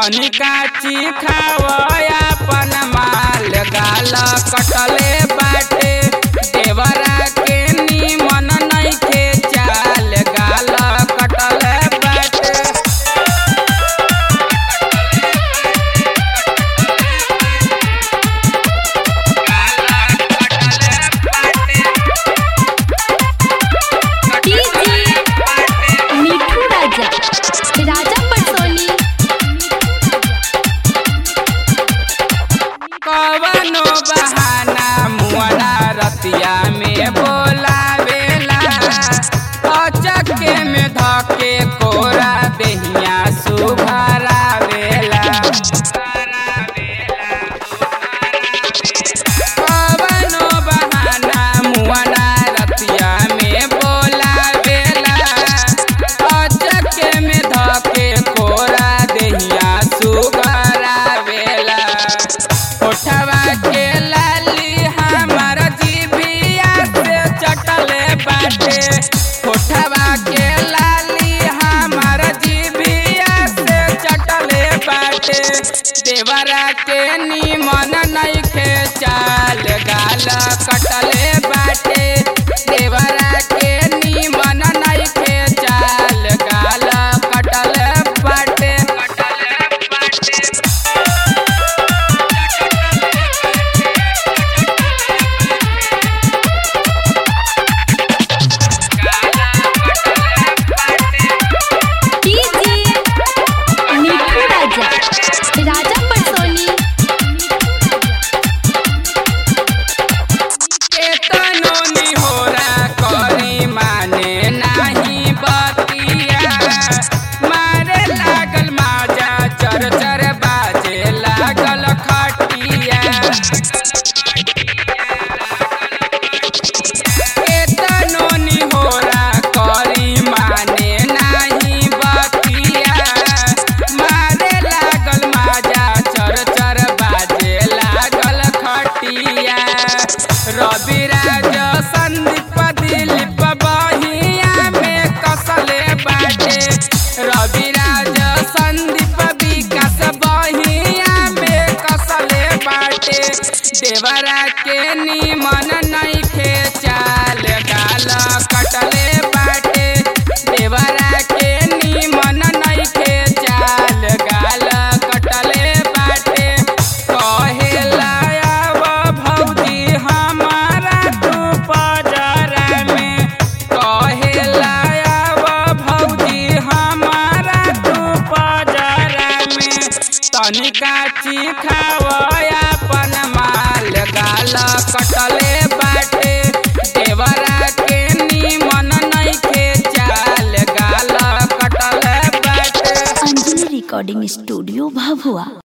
तनिका चिखावया अपन माल गाल कटले बाटे देवरा के निमन नइखे चाल गाल कटले बाटे डीजे मिठू राजा राजा पटसोनी कवनो बहाना मुअना रतिया में बोलावेला अचके में धके कोरा देहिया सुभरावेला कवनो बहाना मुअना रतिया में बोलावेला अचके में धके कोरा देहिया सुभरावेला ओठवा के लाली हमर जीभिया से चटले बाटे ओठवा के लाली हमर जीभिया से चटले बाटे देवरा के निमन नइखे चाल गाल कटले बाटे देवरा के निमन नइखे चाल गाल कटले बाटे कटले बाटे डीजे मिठू राजा राजा पटसोनी केतनो निहोरा करी माने नाही बतिया मारे लागल माजा चर चर बाजे लागल खटिया केतनो निहोरा करी माने नाही बतिया मारे लागल माजा चर चर बाजे लागल खटिया रवि राज संदीप दिलीप बहिया में कसले बाटे रवि राज संदीप विकास बहिया में कसले बाटे देवरा के निमन नइखे चाल गाल कटले बाटे देवरा के निमन नइखे चाल गाल कटले बाटे कहेला अब भौजी हमारा तू पजरा में कहेला अब भौजी हमारा तू पजरा में तनिका चिखावया अपन माल गाल कटले बाटे देवरा के निमन नइखे चाल गाल कटले बाटे अंजलि रिकॉर्डिंग स्टूडियो भभुआ